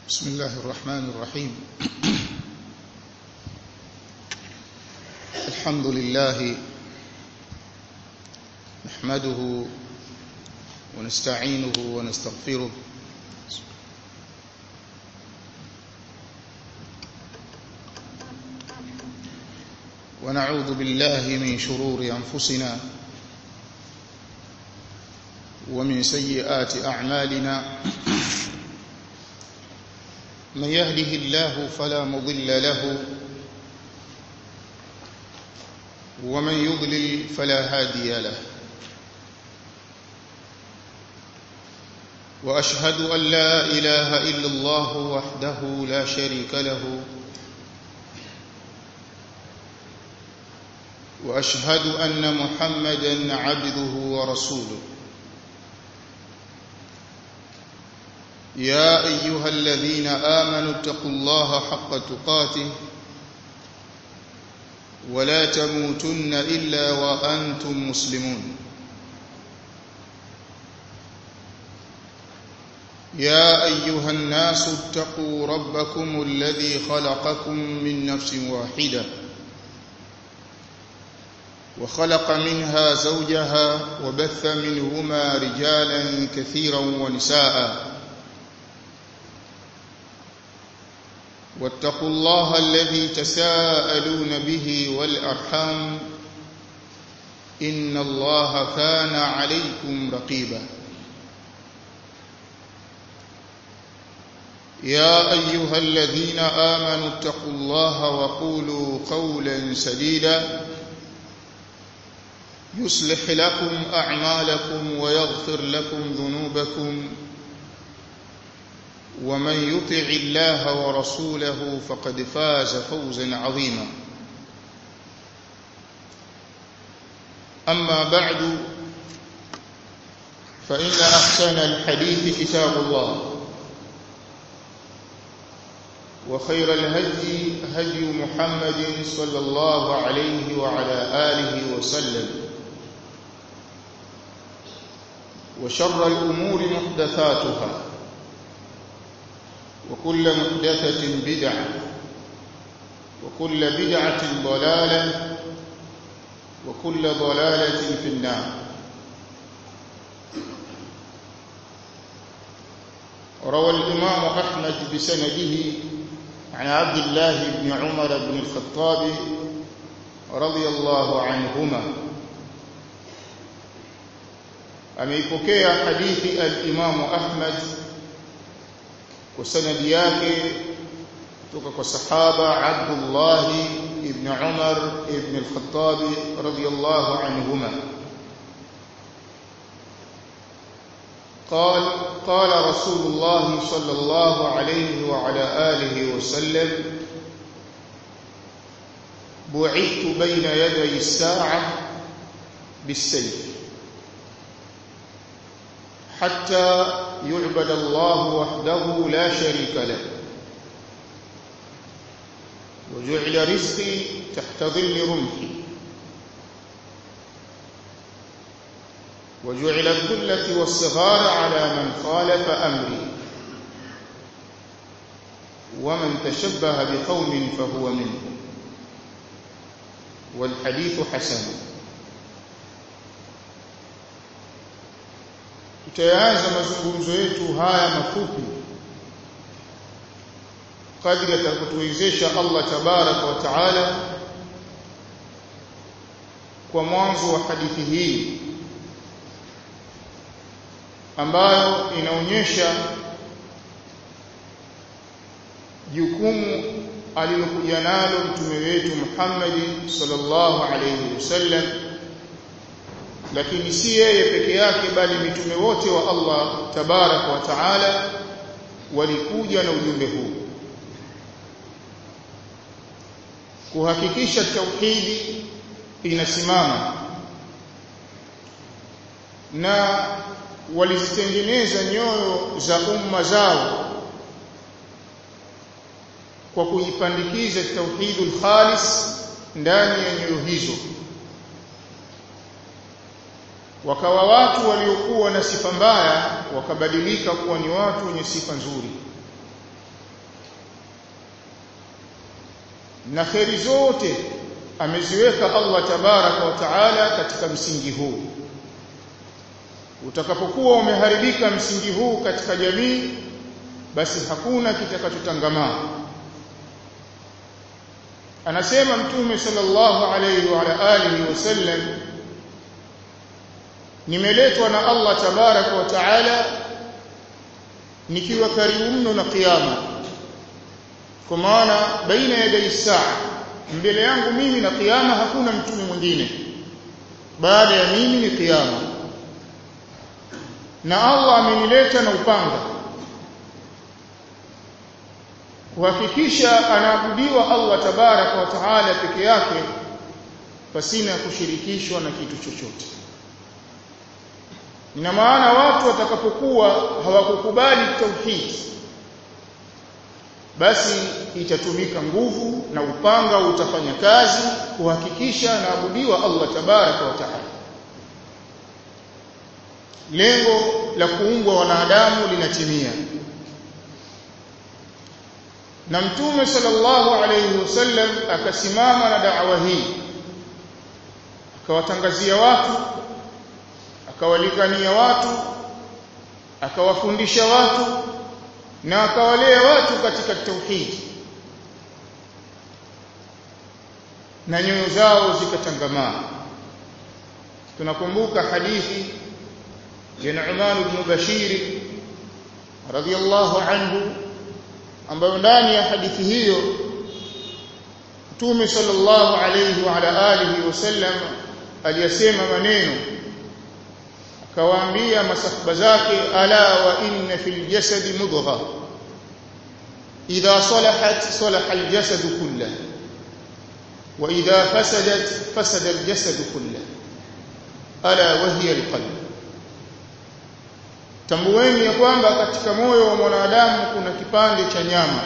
بسم الله الرحمن الرحيم الحمد لله نحمده ونستعينه ونستغفره ونعوذ بالله من شرور أنفسنا ومن سيئات أعمالنا من يهده الله فلا مضل له ومن يضلل فلا هادي له واشهد ان لا اله الا الله وحده لا شريك له واشهد ان محمدا عبده ورسوله يا ايها الذين امنوا اتقوا الله حق تقاته ولا تموتن الا وانتم مسلمون يا ايها الناس اتقوا ربكم الذي خلقكم من نفس واحده وخلق منها زوجها وبث منهما رجالا كثيرا ونساء واتقوا الله الذي تساءلون به والارحام ان الله كان عليكم رقيبا يا ايها الذين امنوا اتقوا الله وقولوا قولا سديدا يصلح لكم اعمالكم ويغفر لكم ذنوبكم ومن يطع الله ورسوله فقد فاز فوزا عظيما اما بعد فان احسن الحديث كتاب الله وخير الهدي هدي محمد صلى الله عليه وعلى اله وسلم وشر الامور محدثاتها وكل محدثة بدعة وكل بدعة ضلالة وكل ضلالة في النار روى الإمام أحمد بسنده عن عبد الله بن عمر بن الخطاب رضي الله عنهما ameipokea hadithi al-Imam Ahmad kwa sanadi yake kutoka kwa sahaba Abdullah ibn Umar ibn al-Khattab radiyallahu anhuma قال قال رسول الله صلى الله عليه وعلى آله وسلم بعثت بين يدي الساعة بالسيف حتى يعبد الله وحده لا شريك له وجعل رزقي تحت ظل رمحي وجعل الذلة والصغار على من خالف أمري ومن تشبه بقوم فهو منهم والحديث حسن tutaanza mazungumzo yetu haya mafupi kadri atakapotuwezesha Allah tabaraka wa taala kwa mwanzo wa hadithi hii ambayo inaonyesha jukumu alilokuja nalo mtume wetu Muhammad sallallahu alayhi wasallam lakini si yeye peke yake bali mitume wote wa Allah tabarak wa taala walikuja na ujumbe huu kuhakikisha tauhidi inasimama na walizitengeneza nyoyo za umma zao kwa kuipandikiza tauhidul khalis ndani ya nyoyo hizo wakawa watu waliokuwa na sifa mbaya wakabadilika kuwa ni watu wenye sifa nzuri na kheri zote ameziweka Allah tabaraka wa taala katika msingi huu utakapokuwa umeharibika msingi huu katika jamii basi hakuna kitakachotangamaa anasema mtume sallallahu alayhi wa alihi wasallam nimeletwa na Allah tabaraka wa taala nikiwa karibu mno na kiyama kwa maana baina ya saa mbele yangu mimi na kiyama hakuna mtume mwingine baada ya mimi ni kiyama na Allah amenileta na upanga kuhakikisha anaabudiwa Allah tabaraka wa taala peke yake pasina kushirikishwa na kitu chochote ina maana watu watakapokuwa hawakukubali tauhid basi itatumika nguvu na upanga utafanya kazi kuhakikisha anaabudiwa Allah tabaraka wa taala lengo la kuumbwa wanadamu linatimia na mtume sallallahu alayhi wasallam akasimama na da'wa hii akawatangazia watu akawalingania watu akawafundisha watu na akawalea watu katika tauhid na nyoyo zao zikatangamaa tunakumbuka hadithi ya Nu'man ibn Bashir radiyallahu anhu ambayo ndani ya hadithi hiyo Mtume sallallahu alayhi wa ala alihi wasallam aliyasema maneno akawaambia masahaba zake ala wa inna fil jasadi mudgha idha salahat salaha al jasad kullah wa idha fasadat fasada al jasad kullah ala wa hiya al qalb tambueni ya kwamba katika moyo wa mwanadamu kuna kipande cha nyama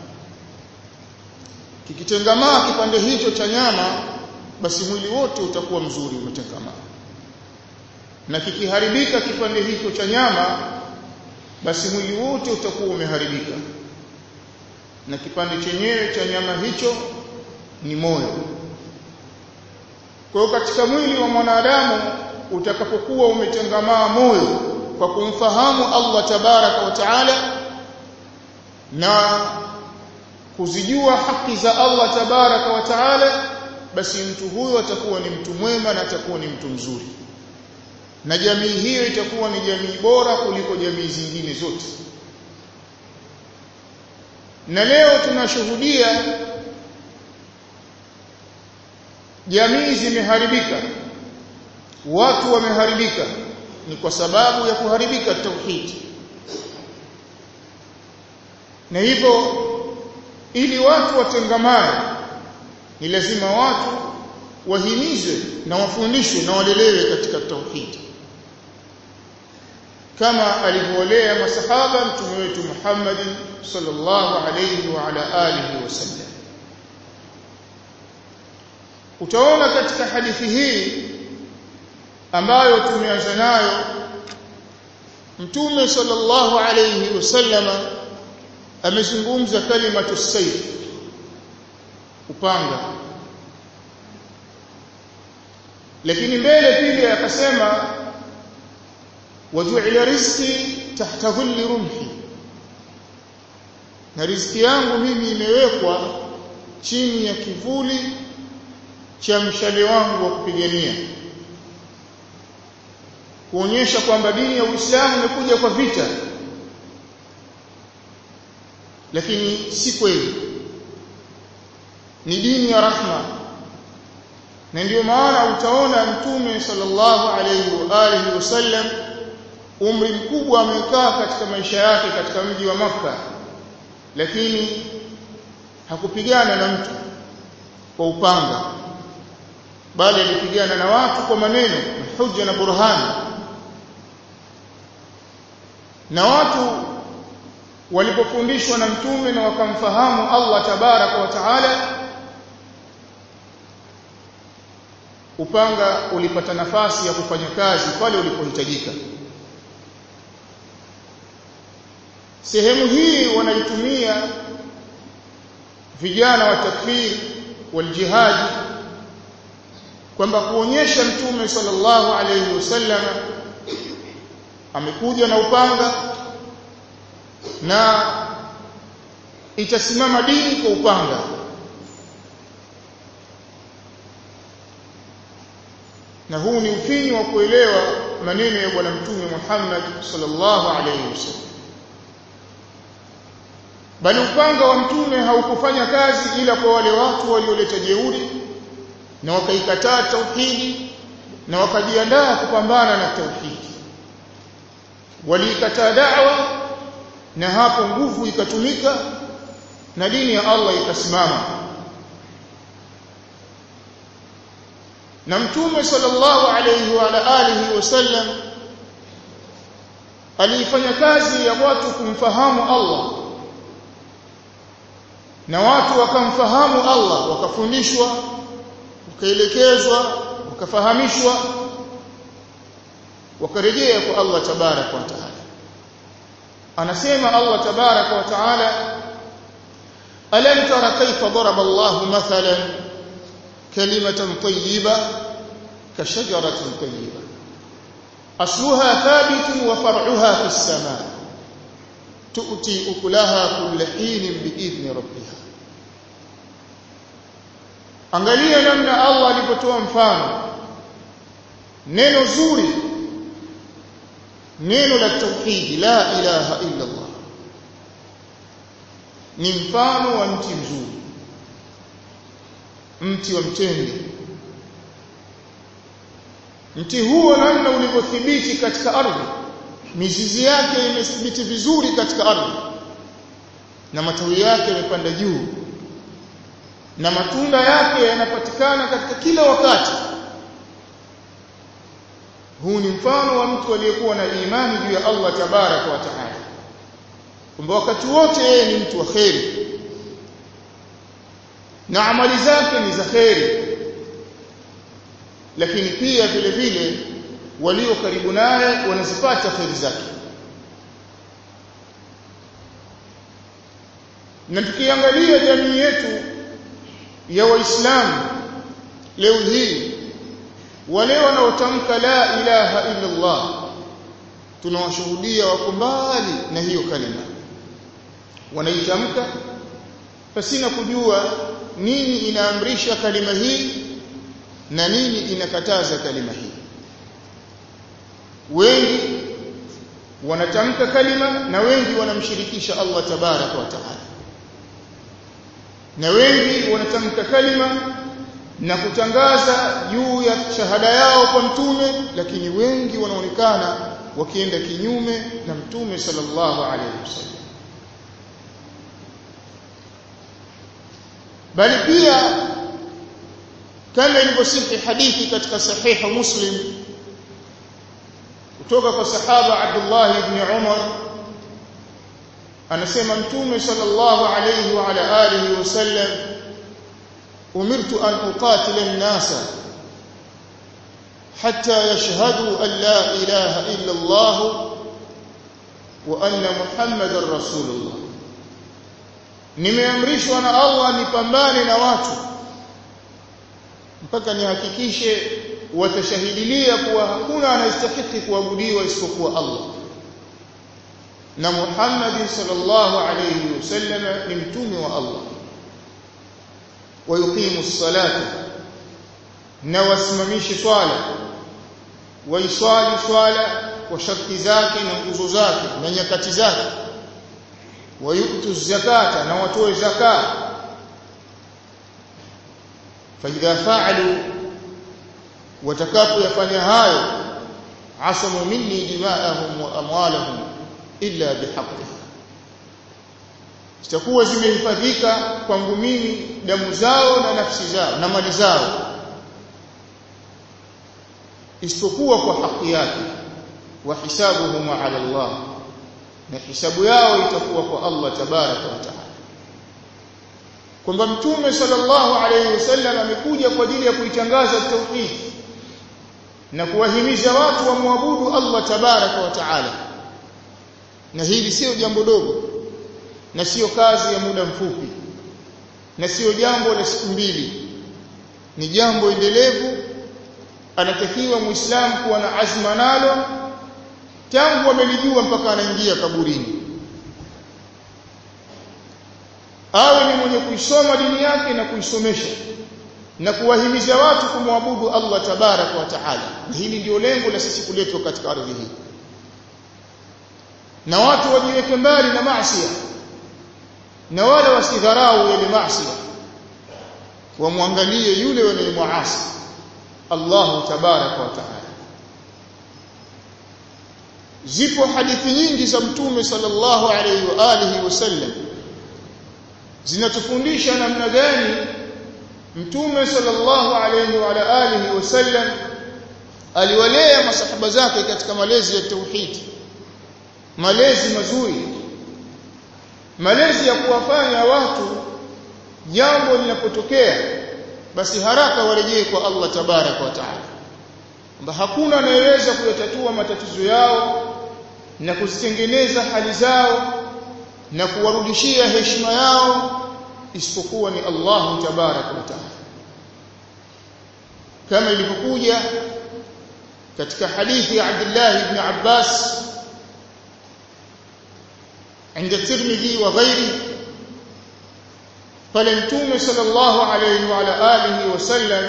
kikitengamaa kipande hicho cha nyama basi mwili wote utakuwa mzuri umetengamaa na kikiharibika kipande hicho cha nyama basi mwili wote utakuwa umeharibika na kipande chenyewe cha nyama hicho ni moyo kwa hiyo katika mwili wa mwanadamu utakapokuwa umetengamaa moyo kwa kumfahamu Allah tabaraka wa taala na kuzijua haki za Allah tabaraka wa taala basi mtu huyo atakuwa ni mtu mwema na atakuwa ni mtu mzuri na jamii hiyo itakuwa ni jamii bora kuliko jamii zingine zote na leo tunashuhudia jamii zimeharibika watu wameharibika ni kwa sababu ya kuharibika tauhid na hivyo ili watu watengamane ni lazima watu wahimizwe na wafundishwe na walelewe katika tauhid kama alivyolea masahaba mtume wetu Muhammad sallallahu alayhi wa ala alihi wasallam utaona katika hadithi hii ambayo tumeanza nayo mtume sallallahu alayhi wasallam amezungumza kalimatu sayf upanga lakini mbele pili akasema waju'ila rizqi tahta dhilli rumhi na riziki yangu mimi imewekwa chini ya kivuli cha mshale wangu wa kupigania kuonyesha kwamba dini ya Uislamu imekuja kwa vita lakini si kweli ni dini ya rahma na ndio maana utaona mtume sallallahu alayhi wa alihi wasallam umri mkubwa amekaa katika maisha yake katika mji wa maka lakini hakupigana na mtu kwa upanga bali alipigana na watu kwa maneno na hujja na burhani na watu walipofundishwa na mtume na wakamfahamu Allah tabaraka wa taala upanga ulipata nafasi ya kufanya kazi pale ulipohitajika sehemu hii wanaitumia vijana wa takfiri waljihad kwamba kuonyesha mtume sallallahu alayhi wasallam amekuja na upanga na itasimama dini kwa upanga na huu ni ufinyu wa kuelewa maneno ya bwana mtume Muhammad sallallahu alayhi wasallam bali upanga wa mtume haukufanya kazi ila kwa wale watu walioleta jeuri na wakaikataa tauhidi na wakajiandaa kupambana na tauhidi waliikataa da'wa na hapo nguvu ikatumika na dini ya Allah ikasimama na mtume sallallahu alayhi wa alihi wasallam aliifanya kazi ya watu kumfahamu Allah na watu wakamfahamu Allah wakafundishwa wakaelekezwa wakafahamishwa wakarejea kwa Allah tabarak wa taala anasema Allah tabarak wa taala alam tara kayfa daraba Allah mathalan kalimatan tayyiba kashajaratin tayyiba asluha thabitun wa far'uha fis samaa tu'ti ukulaha kulla hinin biidhni rabbiha angalia namna Allah alipotoa mfano neno zuri neno la tauhid la ilaha illa Allah ni mfano wa mti mzuri mti wa mtende mti huo namna ulivyothibiti katika ardhi mizizi yake imethibiti vizuri katika ardhi na matawi yake yamepanda juu na matunda yake yanapatikana katika kila wakati huu ni mfano wa mtu aliyekuwa na imani juu ya Allah tabaraka wa taala kwamba wakati wote yeye ni mtu wa kheri na amali zake ni za kheri lakini pia vile vile walio karibu naye wanazipata kheri zake na tukiangalia jamii yetu ya waislamu leo hii wale wanaotamka la ilaha illa Allah tunawashuhudia wako mbali na hiyo kalima wanaitamka pasina kujua nini inaamrisha kalima hii na nini inakataza kalima hii wengi wanatamka kalima na wengi wanamshirikisha Allah tabaraka wa taala na wengi wanatamka kalima na kutangaza juu ya shahada yao kwa mtume lakini wengi wanaonekana wakienda kinyume na mtume sallallahu alaihi wasallam bali pia kama ilivyosihi hadithi katika sahiha muslim kutoka kwa sahaba Abdullah ibn Umar anasema mtume sallallahu alayhi wa ala alihi wasallam umirtu an uqatila an-nasa hatta yashhadu an la ilaha illa Allah wa anna Muhammadar rasulullah nimeamrishwa na Allah nipambane na watu mpaka nihakikishe watashahidilia kuwa hakuna anayestahili kuabudiwa isipokuwa Allah na Muhammad sallallahu alayhi wasallam ni mtume wa Allah wayuqimu as-salata na wasimamishe swala waiswali swala kwa sharti zake na nguzo zake na nyakati zake wayutu zakata na watoe zakat فإذا فعلوا watakapoyafanya hayo asamu minni dima'ahum wa amwalahum illa bihaqqiha zitakuwa zimehifadhika kwangu mimi damu zao na nafsi zao na mali zao isipokuwa kwa haki yake wa hisabuhum ala Allah na hisabu yao itakuwa kwa Allah tabaraka wa taala kwamba mtume sallallahu alayhi wasallam amekuja kwa ajili ya kuitangaza tauhid na kuwahimiza watu wamwabudu Allah tabaraka wa taala na hili sio jambo dogo na sio kazi ya muda mfupi na sio jambo la siku mbili ni jambo endelevu anatakiwa muislamu kuwa na azma nalo tangu amelijua mpaka anaingia kaburini awe ni mwenye kuisoma dini yake na kuisomesha na kuwahimiza watu kumwabudu Allah tabaraka wa taala na hili ndio lengo la sisi kuletwa katika ardhi hii na watu wajiweke mbali na maasi na wala wasidharau yale maasi wamwangalie yule wanayemwasi Allah tabaraka wa taala zipo hadithi nyingi za mtume sallallahu alayhi wa alihi wasallam zinatufundisha namna gani mtume sallallahu alayhi wa alihi wasallam aliwalea masahaba zake katika malezi ya tauhid malezi mazuri malezi ya kuwafanya watu jambo linapotokea basi haraka warejee kwa Allah tabaraka wa taala kwamba hakuna anayeweza kuyatatua matatizo yao na kuzitengeneza hali zao na kuwarudishia heshima yao isipokuwa ni Allah tabaraka wa taala kama ilivyokuja katika hadithi ya Abdullah ibn Abbas عند الترمذي وغيره pale mtume sallallahu alayhi wa ala alihi wasallam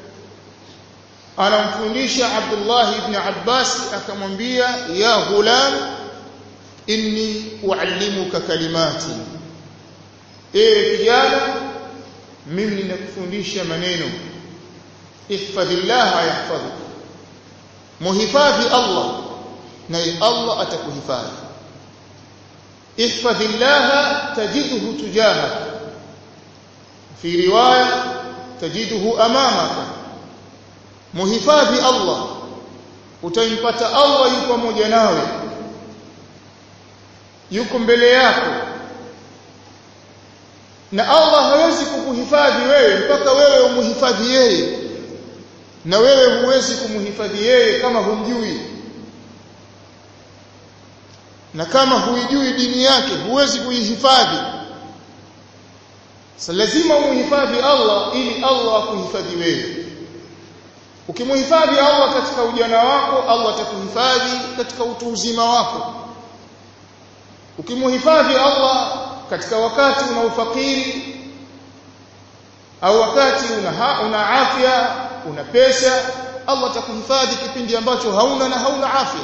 anamfundisha Abdullah ibn Abbas akamwambia ya ghulam inni uallimuka kalimati ewe kijana mimi ninakufundisha maneno ihfadhillah yahfadhuk muhifadhi Allah naye Allah atakuhifadhi ihfadhillah tajidhu tujahak في روايه تجده امامك muhifadhi Allah utampata Allah yuko pamoja nawe yuko mbele yako na Allah hawezi kukuhifadhi wewe mpaka wewe umuhifadhi yeye na wewe huwezi kumhifadhi yeye kama humjui na kama huijui dini yake huwezi kuihifadhi Sasa lazima umuhifadhi Allah ili Allah akuhifadhi wewe. Ukimhifadhi Allah katika ujana wako, Allah atakuhifadhi katika utu uzima wako. Ukimhifadhi Allah katika wakati una ufakiri au wakati una ha, una afya, una pesa, Allah atakuhifadhi kipindi ambacho hauna na hauna afya.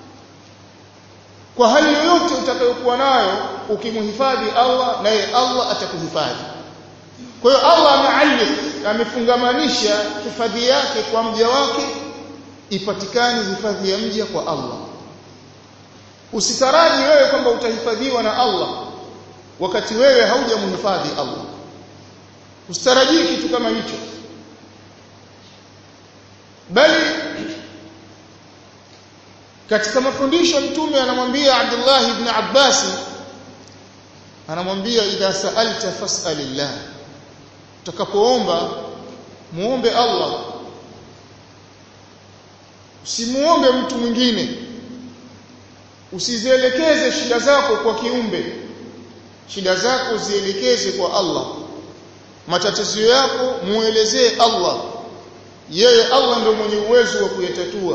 Kwa hali yoyote utakayokuwa nayo, ukimhifadhi Allah naye Allah atakuhifadhi. Kwa hiyo Allah amealif amefungamanisha hifadhi yake kwa mja wake ipatikane hifadhi ya mja kwa Allah. Usitaraji wewe kwamba utahifadhiwa na Allah wakati wewe haujamhifadhi Allah. Usitarajii kitu kama hicho. Bali katika mafundisho mtume anamwambia Abdullah ibn Abbas anamwambia idha sa'alta fas'alillah utakapoomba muombe Allah usimuombe mtu mwingine usizielekeze shida zako kwa kiumbe shida zako zielekeze kwa Allah matatizo yako muelezee Allah yeye Allah ndio mwenye uwezo wa kuyatatua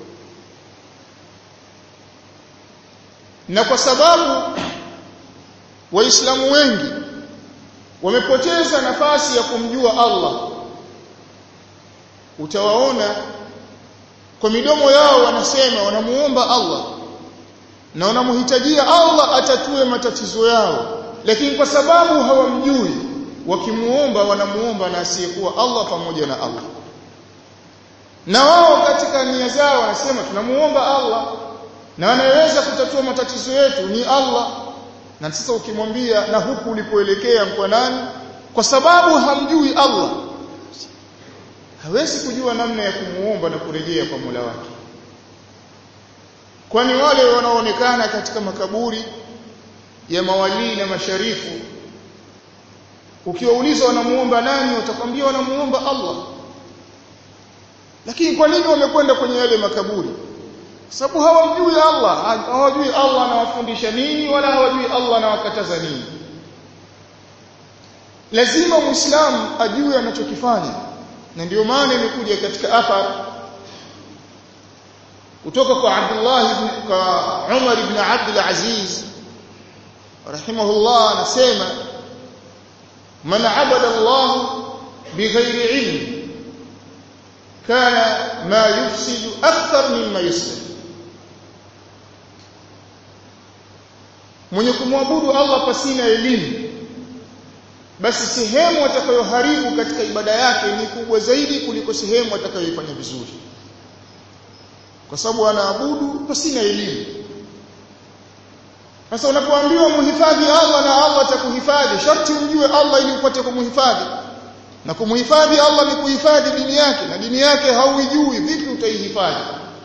na kwa sababu waislamu wengi wamepoteza nafasi ya kumjua Allah utawaona kwa midomo yao wanasema wanamuomba Allah na wanamhitajia Allah atatue matatizo yao lakini kwa sababu hawamjui wakimuomba wanamuomba na asiyekuwa Allah pamoja na Allah na wao katika nia zao wanasema tunamuomba Allah na anayeweza kutatua matatizo yetu ni Allah na sasa ukimwambia na huku ulipoelekea kwa nani kwa sababu hamjui Allah hawezi kujua namna ya kumuomba na kurejea kwa Mola wake kwani wale wanaoonekana katika makaburi ya mawalii na masharifu ukiwauliza wanamuomba nani watakwambia wanamuomba Allah lakini kwa nini wamekwenda kwenye yale makaburi sababu hawamjui Allah hawajui Allah anawafundisha nini wala hawajui Allah anawakataza nini lazima muislamu ajue anachokifanya na ndio maana imekuja katika athar kutoka kwa Abdullah ibn kwa Umar ibn Abdul Aziz rahimahullah anasema man abada Allah bighairi ilm kana ma yufsidu akthar mimma yuslih mwenye kumwabudu Allah pasina elimu basi sehemu atakayoharibu katika ibada yake ni kubwa zaidi kuliko sehemu atakayoifanya vizuri kwa sababu anaabudu pasina elimu sasa unapoambiwa muhifadhi Allah na Allah atakuhifadhi sharti umjue Allah ili upate kumhifadhi na kumhifadhi Allah ni kuhifadhi dini yake na dini yake hauijui vipi utaihifadhi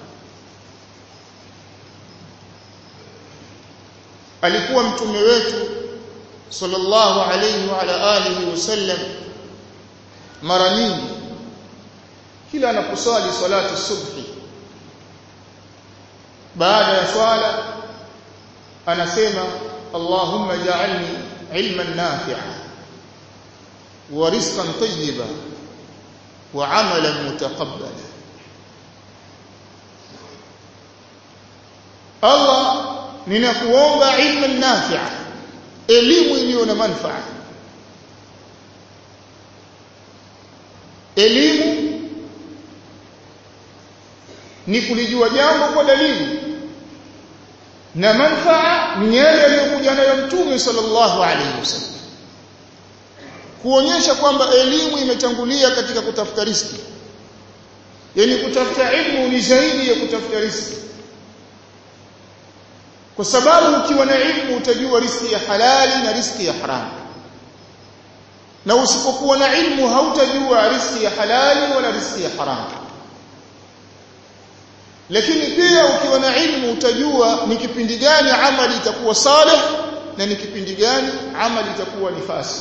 alikuwa mtume wetu sallallahu alayhi wa ala alihi wasallam mara nyingi kila anaposali salatu subhi baada ya swala anasema Allahumma ja'alni ilman nafi'a wa rizqan tayyiba wa 'amalan mutaqabbala Allah ninakuomba ilman nafi'a elimu iliyo na manufaa elimu ni kulijua jambo kwa dalili na manufaa ni yale yaliyokuja nayo mtume sallallahu alaihi wasallam kuonyesha kwamba elimu imetangulia katika kutafuta riziki yani kutafuta ilmu ni zaidi ya kutafuta riziki kwa sababu ukiwa na ilmu utajua riziki ya halali na riziki ya haramu na usipokuwa na ilmu hautajua riziki ya halali wala riziki ya haramu lakini pia ukiwa na ilmu utajua ni kipindi gani amali itakuwa salih na ni kipindi gani amali itakuwa nifasi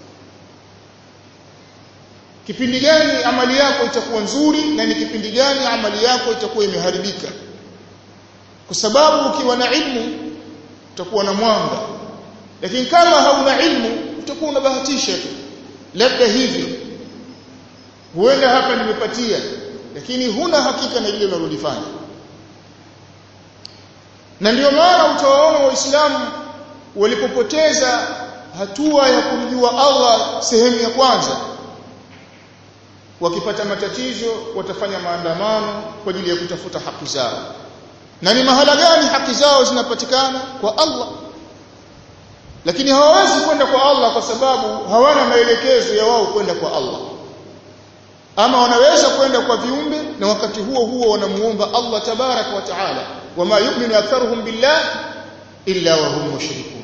kipindi gani amali yako itakuwa nzuri na ni kipindi gani amali yako itakuwa imeharibika kwa sababu ukiwa na ilmu utakuwa na mwanga lakini kama hauna ilmu utakuwa unabahatisha tu labda hivi huenda hapa nimepatia lakini huna hakika na ile unalolifanya na ndio maana utawaona waislamu walipopoteza hatua ya kumjua Allah sehemu ya kwanza wakipata matatizo watafanya maandamano kwa ajili ya kutafuta haki zao na ni mahala gani haki zao zinapatikana kwa Allah lakini hawawezi kwenda kwa Allah kwa sababu hawana maelekezo ya wao kwenda kwa Allah ama wanaweza kwenda kwa viumbe na wakati huo huo wanamuomba Allah tabarak wa taala wama yu'minu aktharuhum billah illa wa hum mushrikun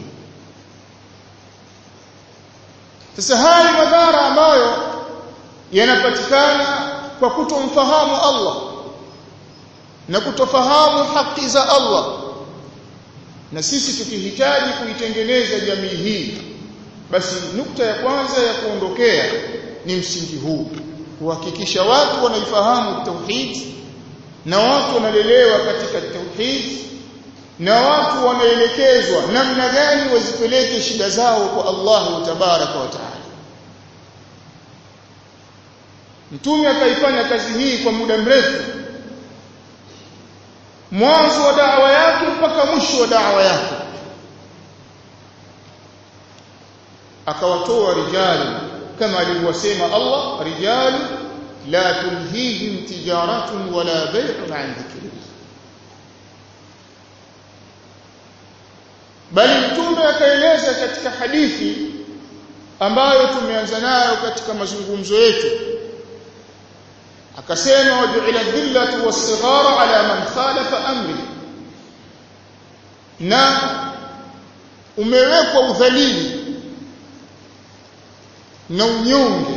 sasa haya madhara ambayo yanapatikana kwa kutomfahamu Allah na kutofahamu haki za Allah na sisi tukihitaji kuitengeneza jamii hii basi nukta ya kwanza ya kuondokea ni msingi huu kuhakikisha watu wanaifahamu tauhid na watu wanalelewa katika tauhid na watu wanaelekezwa namna gani wazipeleke shida zao kwa Allah tabaraka wa taala mtume akaifanya kazi hii kwa muda mrefu mwanzo wa da'wa yake mpaka mwisho wa da'wa yake akawatoa rijali kama alivyosema Allah rijali la tulhihim tijaratun wala bay'un an dhikrillah bali mtume akaeleza katika hadithi ambayo tumeanza nayo katika mazungumzo yetu akasema waju'ila dhillatu was-sighara ala man khalafa amri na umewekwa udhalili na unyonge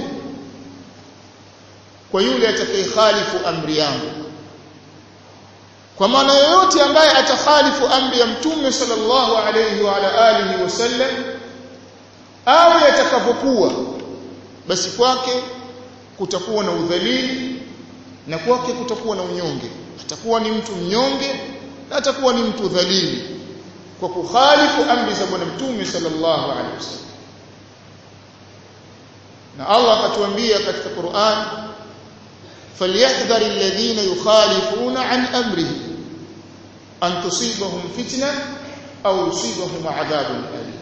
kwa yule atakayekhalifu amri yangu kwa maana yoyote ambaye atakhalifu amri ya mtume sallallahu alayhi wa ala alihi wasallam au yatakapokuwa basi kwake kutakuwa na udhalili na kwake kutakuwa na unyonge atakuwa ni mtu mnyonge na atakuwa ni mtu dhalili kwa kukhalifu amri za bwana mtume sallallahu alaihi wasallam na Allah akatuambia katika Qur'an فليحذر الذين يخالفون عن امره ان تصيبهم فتنه او يصيبهم عذاب اليم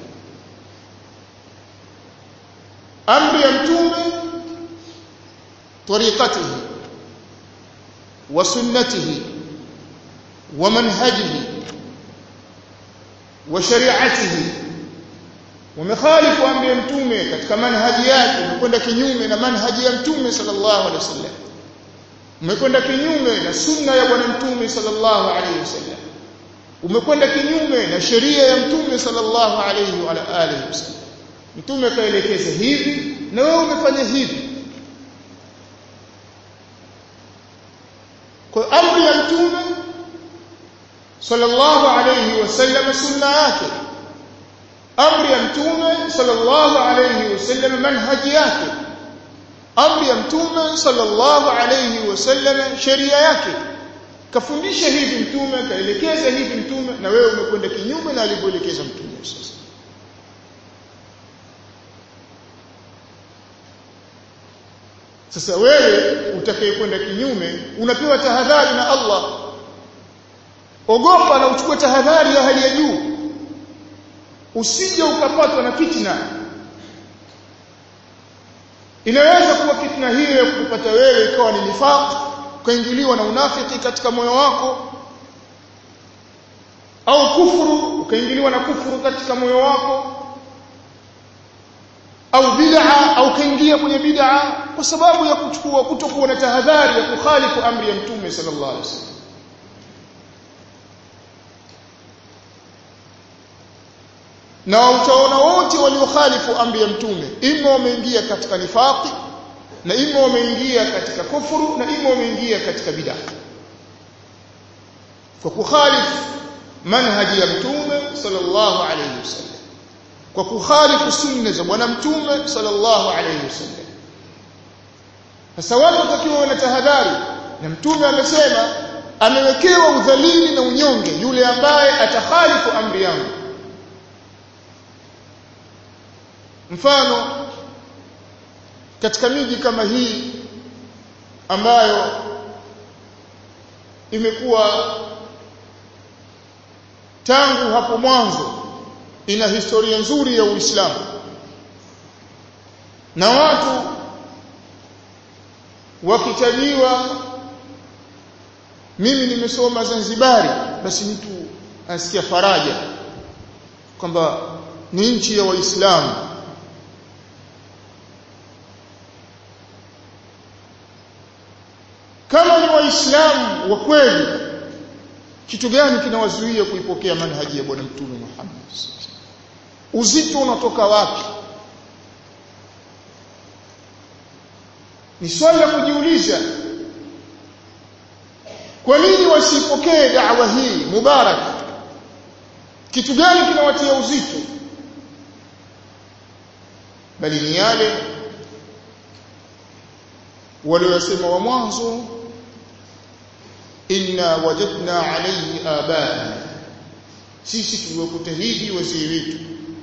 امر يمتوم طريقته وسنته ومنهجه وشريعته ومخالف امر ya mtume katika manhaji yake umekwenda kinyume na manhaji ya mtume sallallahu alaihi wasallam umekwenda kinyume na sunna ya bwana mtume sallallahu alaihi wasallam umekwenda kinyume na sheria ya mtume sallallahu alaihi wa alihi wasallam mtume kaelekeza hivi na wewe umefanya hivi kwa amri ya mtume sallallahu alayhi wasallam sunna yake amri ya mtume sallallahu alayhi wasallam manhaji yake amri ya mtume sallallahu alayhi wasallam sheria yake kafundisha hivi mtume kaelekeza hivi mtume na wewe umekwenda kinyume na alivyoelekeza mtume sasa sasa wewe utakayekwenda kinyume unapewa tahadhari na Allah ogopa na uchukue tahadhari ya hali ya juu usije ukapatwa na fitna inaweza kuwa fitna hiyo ya kupata wewe ikawa ni nifaq ukaingiliwa na unafiki katika moyo wako au kufuru ukaingiliwa na kufuru katika moyo wako au bid'a au kaingia kwenye bid'a kwa sababu ya kuchukua kutokuwa na tahadhari ya kukhalifu amri ya mtume sallallahu alaihi wasallam na utaona wote waliokhalifu amri ya mtume ima wameingia katika nifaqi na ima wameingia katika kufuru na ima wameingia katika bid'a kwa kukhalifu manhaji ya mtume sallallahu alayhi wasallam kwa kukhalifu sunna za bwana mtume sallallahu alayhi wasallam sasa watu watakiwa na tahadhari na mtume amesema amewekewa udhalili na unyonge yule ambaye atakhalifu amri yangu mfano katika miji kama hii ambayo imekuwa tangu hapo mwanzo ina historia nzuri ya Uislamu na watu wakitajiwa mimi nimesoma Zanzibari basi mtu asikia faraja kwamba ni nchi ya Waislamu kama ni waislamu wa kweli kitu gani kinawazuia kuipokea manhaji ya bwana mtume Muhammad uzito unatoka wapi ni swali la kujiuliza kwa nini wasipokee da'wa hii mubarak kitu gani kinawatia uzito bali ni yale waliosema wa mwanzo inna wajadna alayhi abana sisi tuliwakuta hivi wazee wetu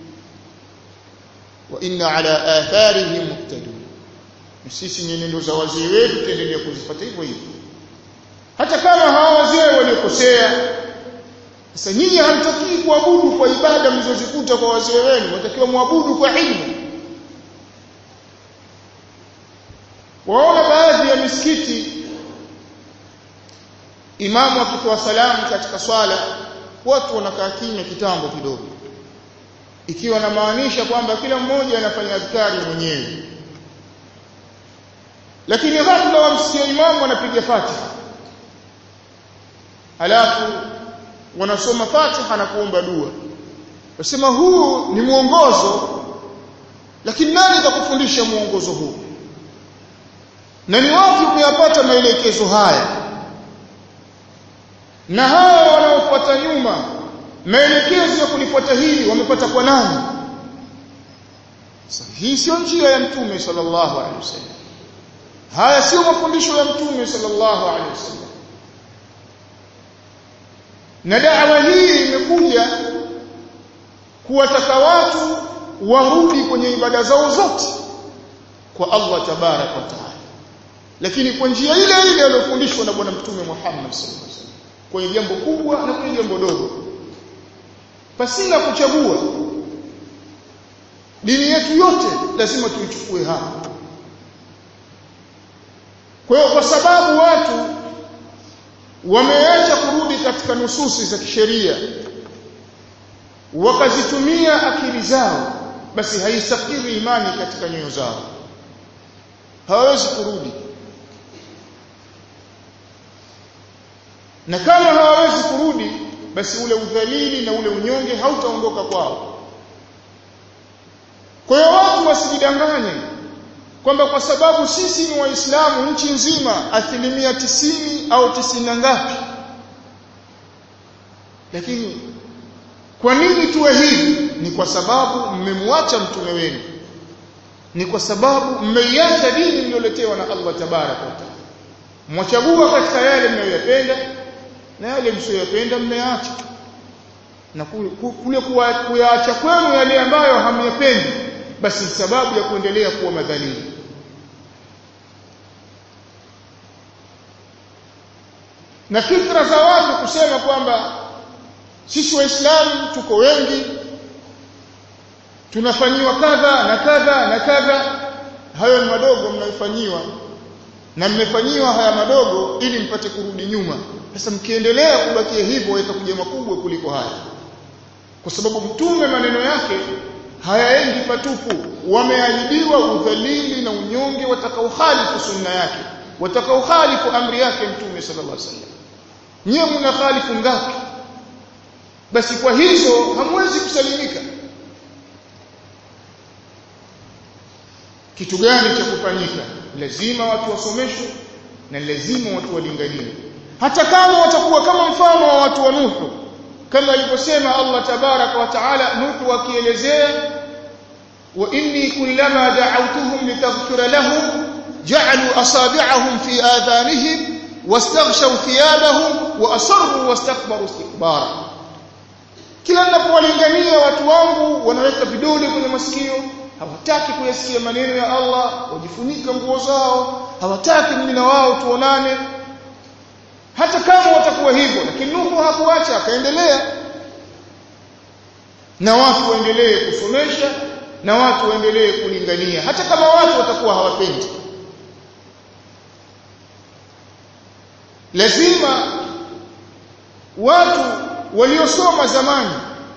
wa inna ala atharihim muqtadun sisi nyenendo za wazee wetu tuendelea kuzifuata hivyo hivyo hata kama hawa wazee waliokosea sasa nyinyi hamtakii kuabudu kwa ibada mlizozikuta kwa wazee wenu watakiwa muabudu kwa ilmu waona baadhi ya misikiti imamu akitoa salamu katika swala watu wanakaa kimya kitambo kidogo ikiwa na maanisha kwamba kila mmoja anafanya adhkari mwenyewe lakini ghafla wamsikia imamu anapiga Fatiha halafu wanasoma Fatiha na kuomba dua wasema huu ni mwongozo lakini nani atakufundisha mwongozo huu na ni wapi umeyapata maelekezo haya na hawa wanaofuata nyuma maelekezo ya kulifuata hili wamepata kwa nani sasa hii sio njia ya mtume sallallahu alaihi wasallam haya sio mafundisho ya mtume sallallahu alaihi wasallam na da'wa hii imekuja kuwataka watu warudi kwenye ibada zao zote kwa Allah tabarak wa taala lakini kwa njia ile ile aliyofundishwa na bwana mtume Muhammad sallallahu alaihi wasallam kwenye jambo kubwa na kwenye jambo dogo pasina kuchagua dini yetu yote lazima tuichukue hapa kwa hiyo kwa sababu watu wameacha kurudi katika nususi za kisheria wakazitumia akili zao basi haisafiri imani katika nyoyo zao hawawezi kurudi na kama hawawezi kurudi basi ule udhalili na ule unyonge hautaondoka kwao kwa hiyo watu wasijidanganye kwamba kwa sababu sisi ni waislamu nchi nzima asilimia tisini au tisini na ngapi lakini kwa nini tuwe hivi ni kwa sababu mmemwacha mtume wenu ni kwa sababu mmeiacha dini mlioletewa na Allah tabaraka wa taala mwachagua katika yale mnayoyapenda na yale msiyoyapenda mmeacha na kule kuyaacha kwenu yale ambayo hamyapendi basi sababu ya kuendelea kuwa madhalili na fikra za watu kusema kwamba sisi waislamu tuko wengi tunafanyiwa kadha na kadha na kadha hayo ni madogo mnayofanyiwa na mmefanyiwa haya madogo ili mpate kurudi nyuma sasa mkiendelea kubakia hivyo yatakuja makubwa kuliko haya kwa sababu mtume maneno yake hayaendi patupu wameahidiwa udhalili na unyonge watakaokhalifu sunna yake watakaokhalifu amri yake mtume sallallahu alaihi wasallam nyewe mnakhalifu ngapi basi kwa hizo hamwezi kusalimika kitu gani cha kufanyika lazima watu wasomeshwe na lazima watu walinganie hata kama watakuwa kama mfano wa watu wa Nuhu kama alivyosema Allah tabaraka wa taala Nuhu akielezea wa inni kullama da'awtuhum litaghfira lahum ja'alu asabi'ahum fi adhanihim wastaghshaw thiyabahum wa asarru wastakbaru istikbara kila ninapowalingania watu wangu wanaweka vidole kwenye masikio hawataki kuyasikia maneno ya Allah wajifunika nguo zao hawataki mimi na wao tuonane hata kama watakuwa hivyo lakini Nuhu hakuacha akaendelea na watu waendelee kusomesha na watu waendelee kulingania hata kama watu watakuwa hawapendi lazima watu waliosoma zamani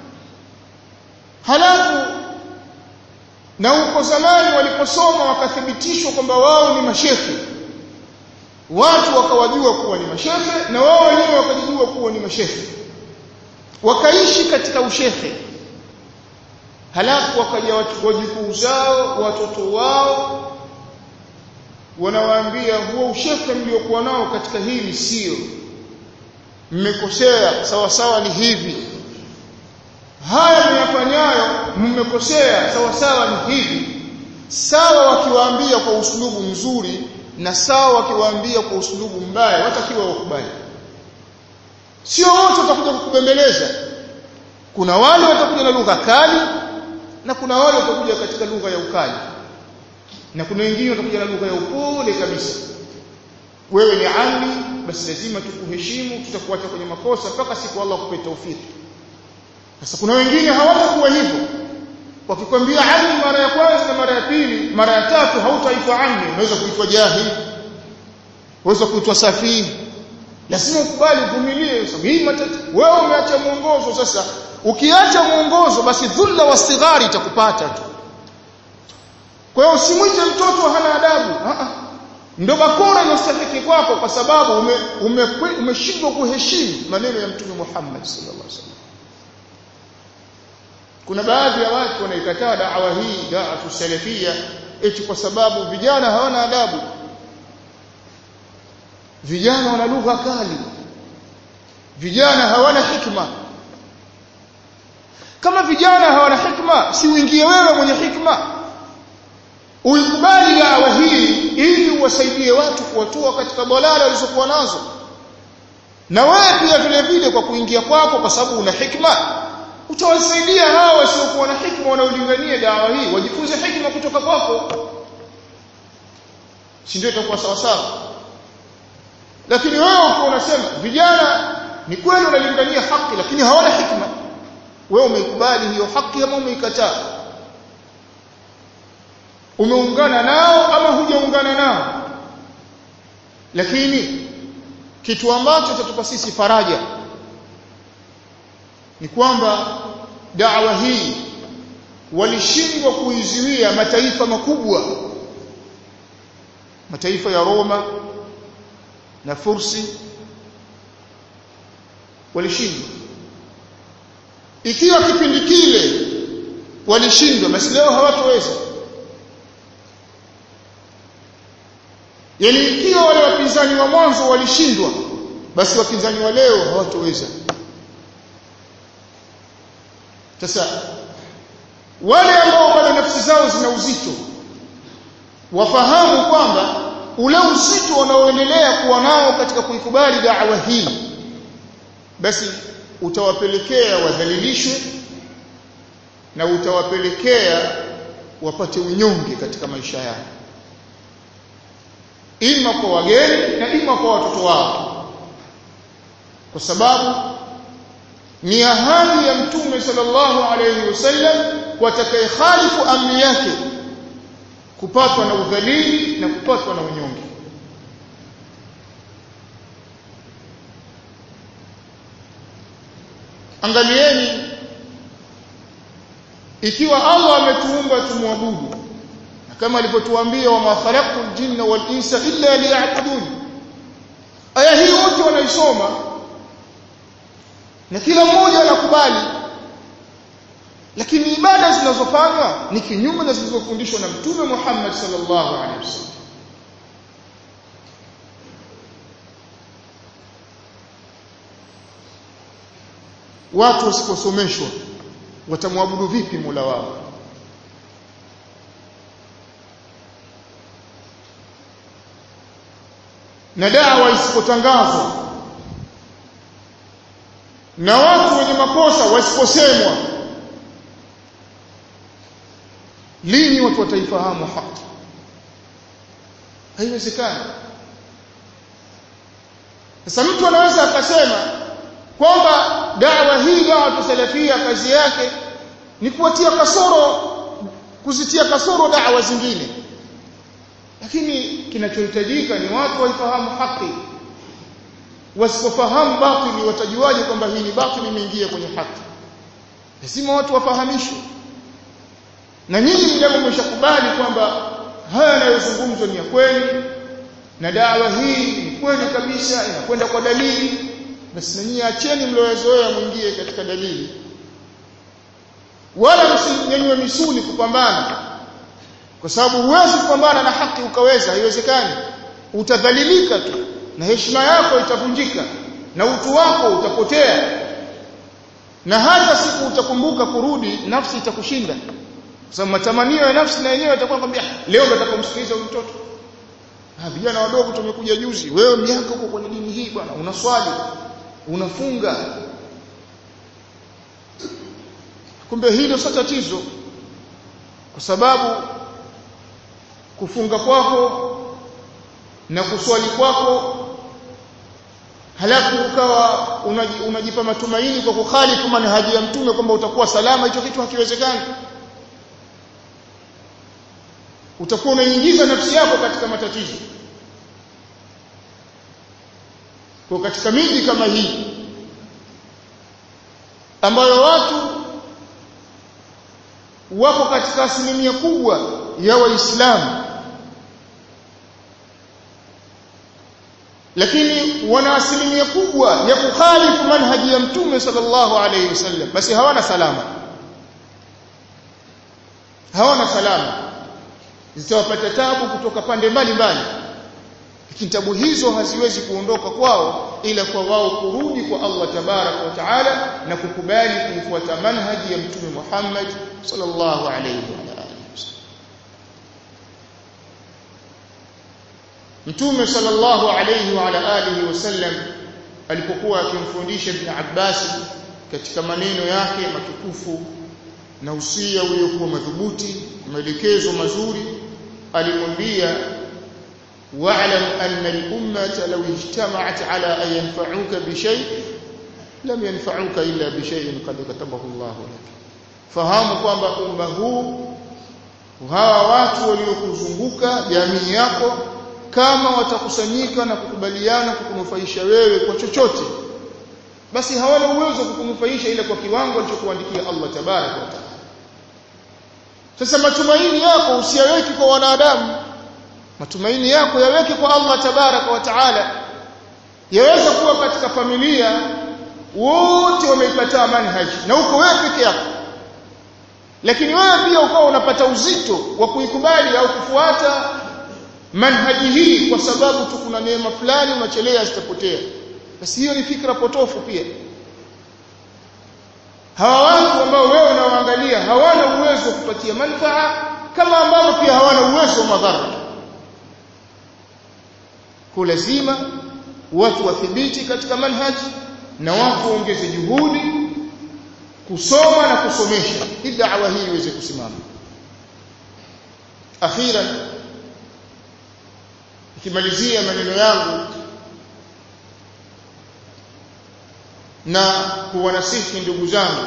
halafu na huko zamani waliposoma wakathibitishwa kwamba wao ni mashehe watu wakawajua kuwa ni mashehe na wao wenyewe wakajijua kuwa ni mashehe wakaishi katika ushehe halafu wakaja wajukuu zao watoto wao wanawaambia huo ushehe mliokuwa nao katika hili sio mmekosea sawa sawa ni hivi haya mnafanyayo mmekosea sawa sawa ni hivi sawa wakiwaambia kwa usulubu mzuri na sawa wakiwaambia kwa usulubu mbaya watakiwa wakubali sio wote watakuja kukubembeleza kuna wale watakuja na lugha kali na kuna wale watakuja katika lugha ya ukali na kuna wengine watakuja na lugha ya upole kabisa wewe ni ami basi lazima tukuheshimu tutakuacha kwenye makosa mpaka siku Allah akupe taufiki sasa kuna wengine hawatakuwa hivyo wakikwambia ami mara ya kwanza na mara ya pili mara ya tatu hautaitwa ami unaweza kuitwa jahili unaweza kuitwa safihi lazima ukubali uvumilie sababu hii matatizo wewe umeacha mwongozo sasa ukiacha mwongozo basi dhulla wastighari itakupata tu kwa hiyo usimwite mtoto hana adabu a ndio bakora inastahili kwako kwa sababu umeshindwa ume, ume kuheshimu maneno ya mtume Muhammad sallallahu alaihi wasallam kuna baadhi ya watu wanaikataa da'wa hii da'atu salafia eti kwa sababu vijana hawana adabu vijana wana lugha kali vijana hawana hikma kama vijana hawana hikma si uingie wewe mwenye hikma uikubali da'wa hii ili uwasaidie watu kuwatoa katika balala walizokuwa nazo na wewe pia vile vile kwa kuingia kwako kwa sababu una hikma utawasaidia hawa wasiokuwa na hikma wanaolingania dawa hii wajifunze hikma kutoka kwako si ndio itakuwa sawa sawa lakini wewe uko unasema vijana ni kweli wanalingania haki lakini hawana hikma wewe umeikubali hiyo haki ama umeikataa umeungana nao ama hujaungana nao lakini kitu ambacho tatupa sisi faraja ni kwamba da'wa hii walishindwa kuizuia mataifa makubwa mataifa ya Roma na Fursi walishindwa ikiwa kipindi kile walishindwa basi leo hawatoweza yani ikiwa wale wapinzani wa mwanzo walishindwa basi wapinzani wa leo hawatoweza sasa wale ambao bado nafsi zao zina uzito wafahamu kwamba ule uzito unaoendelea kuwa nao katika kuikubali da'wa hii basi utawapelekea wadhalilishwe na utawapelekea wapate unyonge katika maisha yao ima kwa wageni na ima kwa watoto wao kwa sababu ni ahadi ya mtume sallallahu alayhi wasallam kwa atakayekhalifu amri yake kupatwa na udhalili na kupatwa na unyonge angalieni ikiwa Allah ametuumba tumwabudu na kama alipotuambia wa khalaqtul jinna wal insa illa liya'budun aya hii wote wanaisoma na kila mmoja anakubali lakini ibada zinazofanywa ni kinyume na zilizofundishwa na mtume Muhammad sallallahu alaihi wasallam watu wasiposomeshwa watamwabudu vipi Mola wao na dawa isipotangazwa na watu wenye makosa wasiposemwa lini watu wataifahamu haki haiwezekani sasa mtu anaweza akasema kwamba dawa hii dawa tusalafia kazi yake ni kuwatia kasoro kuzitia kasoro dawa zingine lakini kinachohitajika ni watu waifahamu haki wasipofahamu batili watajuaje kwamba hii ni batili imeingia kwenye haki lazima watu wafahamishwe na nyinyi mjapo mmeshakubali kwamba haya yanayozungumzwa ni ya kweli na dawa hii ni kweli kabisa inakwenda kwa dalili basi na nyinyi acheni mliozoea mwingie katika dalili wala msinyanyue misuli kupambana kwa sababu huwezi kupambana na haki ukaweza haiwezekani utadhalilika tu na heshima yako itavunjika na utu wako utapotea na hata siku utakumbuka kurudi nafsi itakushinda kwa sababu matamanio ya nafsi na yenyewe yatakuwa kwambia leo ndo atakumsikiliza huyu mtoto ah vijana wadogo tumekuja juzi wewe miaka uko kwenye dini hii bwana unaswali unafunga kumbe hilo sio tatizo kwa sababu kufunga kwako na kuswali kwako halafu ukawa unaji, unajipa matumaini kwa kukhalifu manhaji ya mtume kwamba utakuwa salama hicho kitu hakiwezekani utakuwa unaingiza nafsi yako katika matatizo kwa katika miji kama hii ambayo watu wako katika asilimia kubwa ya waislamu lakini wana asilimia kubwa ya kukhalifu manhaji ya mtume sallallahu alayhi wasallam basi hawana salama hawana salama zitawapata tabu kutoka pande mbalimbali lakini tabu hizo haziwezi kuondoka kwao ila kwa wao kurudi kwa Allah tabaraka wa taala na kukubali kufuata manhaji ya mtume Muhammad sallallahu alayhi wa alihi Mtume sallallahu alayhi wa ala alihi wasallam alipokuwa akimfundisha Ibn Abbas katika maneno yake matukufu na usia uliokuwa madhubuti maelekezo mazuri alimwambia واعلم أن الأمة لو اجتمعت على أن ينفعوك بشيء لم ينفعوك إلا بشيء قد كتبه الله لك fahamu kwamba umma huu hawa watu waliokuzunguka jamii yako kama watakusanyika na kukubaliana kukunufaisha wewe kwa chochote basi hawana uwezo wa kukunufaisha ile kwa kiwango alichokuandikia Allah tabaraka wa taala sasa matumaini yako usiyaweki kwa wanadamu matumaini yako yaweke kwa Allah tabaraka wa taala yaweza kuwa katika familia wote wameipata manhaji na uko wewe peke yako lakini wewe pia ukawa unapata uzito wa kuikubali au kufuata manhaji hii kwa sababu tu kuna neema fulani unachelea zitapotea basi hiyo ni fikra potofu pia hawa watu ambao wewe unawaangalia hawana uwezo wa kupatia manufaa kama ambavyo pia hawana uwezo wa madhara kwa lazima watu wathibiti katika manhaji na watu waongeze juhudi kusoma na kusomesha ili da'wa hii iweze kusimama akhiran ikimalizia maneno yangu na kuwanasihi ndugu zangu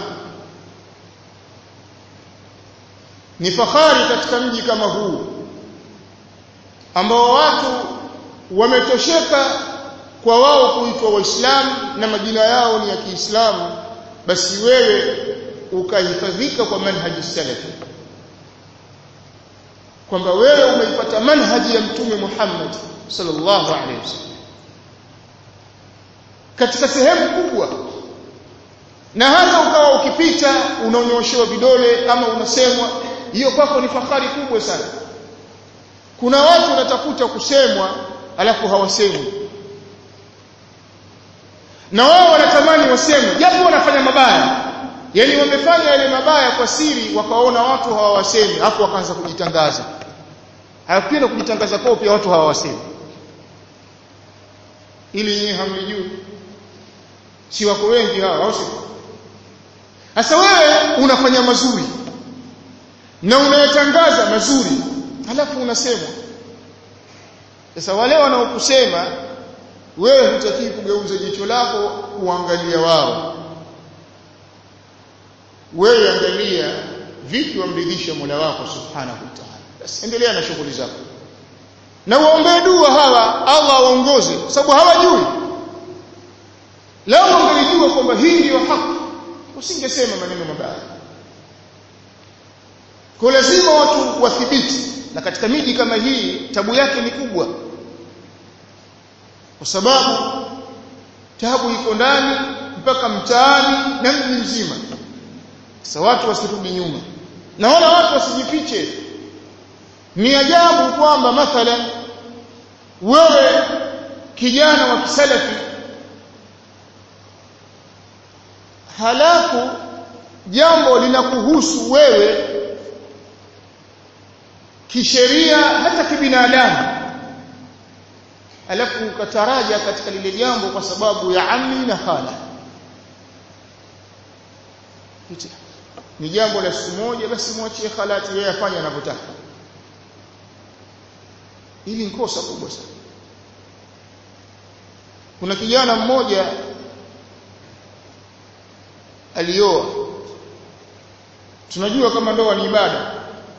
ni fahari katika mji kama huu ambao watu wametosheka kwa wao kuitwa waislamu na majina yao ni ya Kiislamu basi wewe ukahifadhika kwa manhaji salafi kwamba wewe umeipata manhaji ya mtume Muhammad sallallahu alaihi wasallam katika sehemu kubwa na hata ukawa ukipita unaonyoshewa vidole ama unasemwa hiyo kwako ni fahari kubwa sana kuna watu wanatafuta kusemwa alafu hawasemwi na wao wanatamani wasemwe japo wanafanya mabaya yani wamefanya yale mabaya kwa siri wakaona watu hawawasemi hapo wakaanza kujitangaza hayapenda kujitangaza kwao pia watu hawawasemi ili nyinyi hamlijui si wako wengi hawa au sio sasa wewe unafanya mazuri na unayatangaza mazuri halafu unasemwa sasa wale wanaokusema wewe hutakiwi kugeuza jicho lako kuangalia wao wewe angalia vipi wamridhisha Mola wako subhanahu wa ta'ala basi endelea na shughuli zako na uombee dua hawa Allah awaongoze sababu hawajui lao ungelijua kwamba hii ndiyo haki usingesema maneno mabaya kwa lazima watu wathibiti na katika miji kama hii tabu yake ni kubwa kwa sababu tabu iko ndani mpaka mtaani na mji mzima sasa watu wasirudi nyuma naona watu wasijifiche ni ajabu kwamba mathalan wewe kijana wa kisalafi halafu jambo linakuhusu wewe kisheria hata kibinadamu alafu ukataraja katika lile jambo kwa sababu ya ammi na khala ni jambo la siku moja basi mwachie khalati yeye afanye anavyotaka hili ni kosa kubwa sana kuna kijana mmoja alioa tunajua kama ndoa ni ibada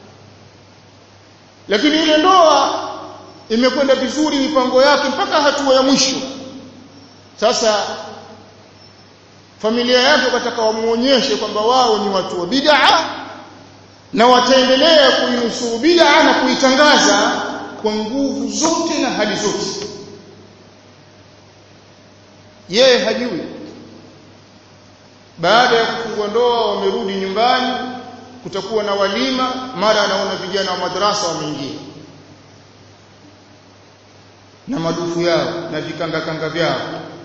lakini ile ndoa imekwenda vizuri mipango yake mpaka hatua ya mwisho sasa familia yake wakataka wamuonyeshe kwamba wao ni watu wa bid'a na wataendelea kuinusuru bid'a na kuitangaza kwa nguvu zote na hali zote yeye hajui baada ya kufungua ndoa wamerudi nyumbani kutakuwa na walima mara anaona vijana wa madrasa wameingia na madufu yao na vikanga kanga vyao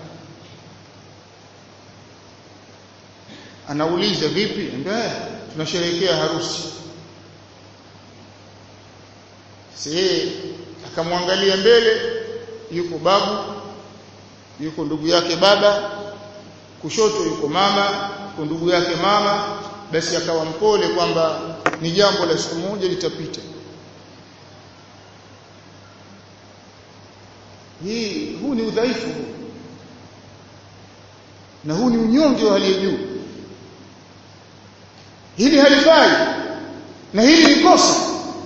anauliza vipi ambaye tunasherehekea harusi si akamwangalia mbele yuko babu yuko ndugu yake baba kushoto yuko mama yuko ndugu yake mama basi akawa mpole kwamba ni jambo la siku moja litapita hii huu ni udhaifu na huu ni unyonge wa hali ya juu hili halifai na hili ni kosa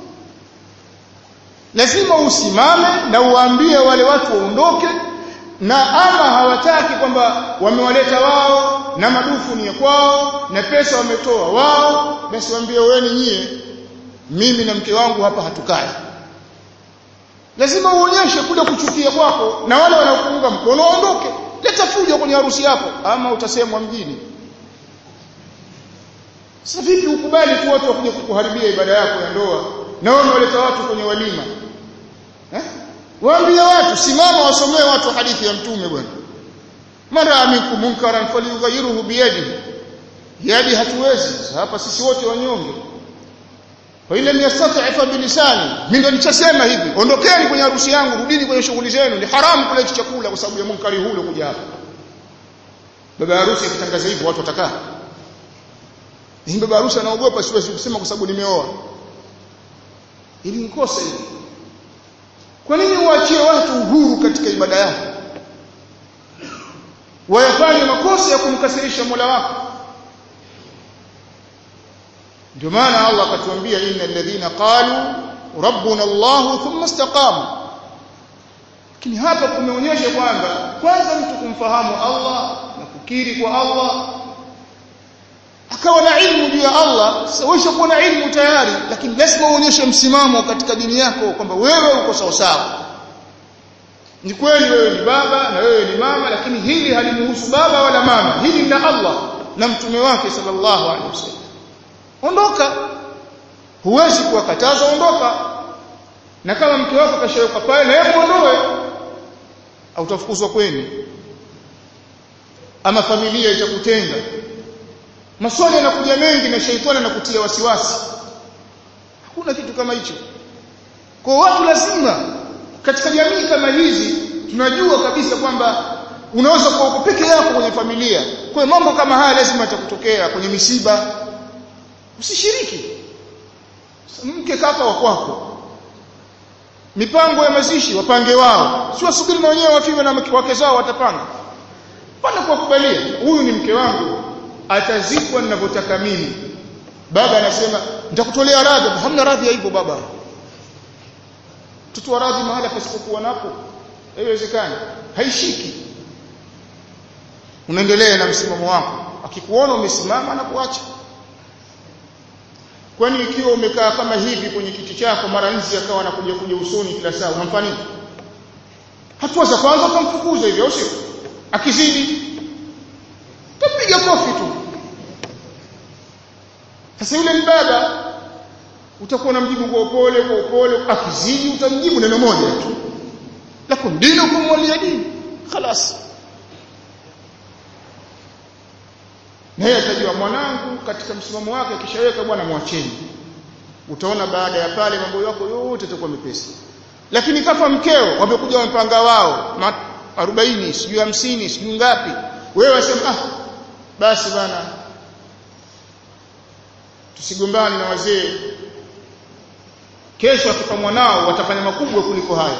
lazima usimame na uwaambie wale watu waondoke na ama hawataki kwamba wamewaleta wao na madufu ni ya kwao na pesa wametoa wao basi waambie wewe nyie mimi na mke wangu hapa hatukai lazima uonyeshe kule kuchukia kwako na wale wanaokuunga mkono waondoke leta fujo kwenye harusi yako ama utasemwa mjini sasa vipi ukubali tu watu wakuje kukuharibia ibada yako ya ndoa na wewe unaleta watu kwenye walima eh waambie watu simama wasomee watu hadithi ya mtume bwana mara aminkum munkaran falyughayyiruhu biyadihi yadi hatuwezi hapa sisi wote wanyonge fa ila yastati'a bilisani mimi ndo nichasema hivi ondokeni kwenye harusi yangu rudini kwenye shughuli zenu ni haramu kula hicho chakula kwa sababu ya munkari hule kuja hapa baba harusi akitangaza hivyo watu watakaa hii baba harusi anaogopa siwezi kusema kwa sababu nimeoa ili nikosa hili kwa nini uachie watu uhuru katika ibada yao wayafanye makosa ya kumkasirisha Mola wako ndio maana Allah akatuambia innal ladhina qalu rabbuna Allah thumma istaqamu lakini hapa kumeonyesha kwamba kwanza mtu kumfahamu Allah na kukiri kwa Allah akawa na ilmu juu ya Allah sasa kuwa na ilmu tayari lakini lazima uonyeshe msimamo katika dini yako kwamba wewe uko sawa sawa ni kweli wewe ni baba na wewe ni mama lakini hili halimuhusu baba wala mama hili ni la Allah na mtume wake sallallahu alaihi wasallam ondoka huwezi kuwakataza ondoka na kama mke wako kashaweka pale na yeye muondoe au utafukuzwa kwenu ama familia itakutenga maswali yanakuja mengi na shaitani anakutia wasiwasi hakuna kitu kama hicho kwa watu lazima katika jamii kama hizi tunajua kabisa kwamba unaweza kuwa uko peke yako kwenye familia kwa hiyo mambo kama haya lazima yatakutokea kwenye misiba usishiriki mke kaka wa kwako mipango ya mazishi wapange wao si wasubiri na wenyewe wafiwe na wake zao watapanga pana kuwakubalia huyu ni mke wangu atazikwa ninavyotaka mimi baba anasema nitakutolea radhi hamna radhi ya hivyo baba mtoto wa radhi mahala pasipokuwa napo haiwezekani haishiki unaendelea na msimamo wako akikuona umesimama anakuacha kwani ikiwa umekaa kama hivi kwenye kiti chako mara nzi akawa anakuja kuja usoni kila saa unamfanya nini hatua za kwanza ukamfukuza hivyo au sio akizidi tapiga kofi tu sasa yule mbaba utakuwa unamjibu kwa upole kwa upole akizidi utamjibu neno moja tu lakum dinukum waliya din خلاص naye atajua mwanangu katika msimamo wake akishaweka bwana mwacheni utaona baada ya pale mambo yako yote yatakuwa mepesi lakini kafa mkeo wamekuja wamepanga wao 40 sijui 50 sijui ngapi wewe wasema ah basi bana tusigombane na wazee kesho akifa mwanao watafanya makubwa kuliko haya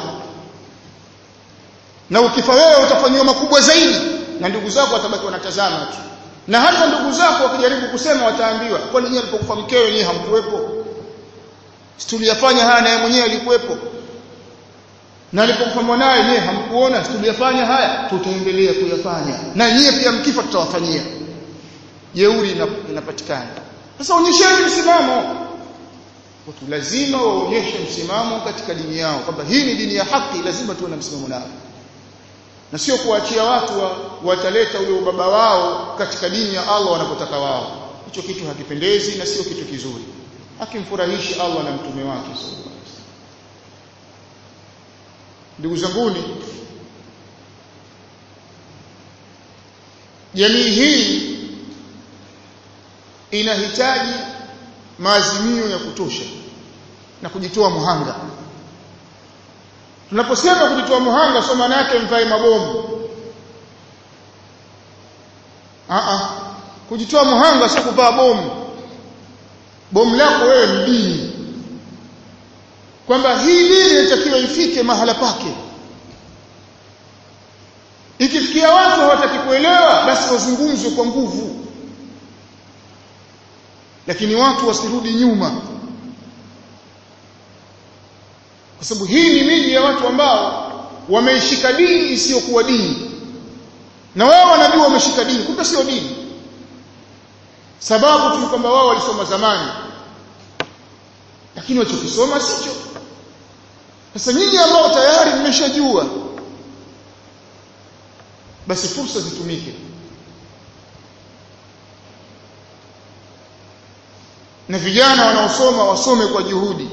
na ukifa wewe utafanywa makubwa zaidi na ndugu zako watabaki wanatazama tu na hata ndugu zako wakijaribu kusema wataambiwa kwa nini alipokufa mkewe nyinyi hamkuwepo tuliyafanya haya naye mwenyewe alikuwepo na alipokufa mwanae nyinyi hamkuona tuliyafanya haya tutaendelea kuyafanya na nyinyi pia mkifa tutawafanyia jeuri inapatikana sasa onyesheni msimamo watu lazima waonyeshe msimamo katika dini yao kwamba hii ni dini ya haki lazima tuwe na msimamo nao na sio kuachia watu wa, wataleta ule ubaba wao katika dini ya Allah wanapotaka wao hicho kitu hakipendezi na sio kitu kizuri hakimfurahishi Allah na mtume wake ndugu zanguni jamii hii inahitaji maazimio ya kutosha na kujitoa muhanga tunaposema kujitoa muhanga sio maana yake mvae mabomu a a kujitoa muhanga sio kuvaa bomu bomu lako wewe ni dini kwamba hii dini inatakiwa ifike mahala pake ikifikia watu hawataki kuelewa basi wazungumzwe kwa nguvu lakini watu wasirudi nyuma kwa sababu hii ni miji ya watu ambao wameishika dini isiyokuwa dini na wao wanajua wameshika dini kumbe sio dini sababu tu kwamba wao walisoma zamani lakini walichokisoma sicho sasa nyinyi ambao tayari mmeshajua basi fursa zitumike na vijana wanaosoma wasome kwa juhudi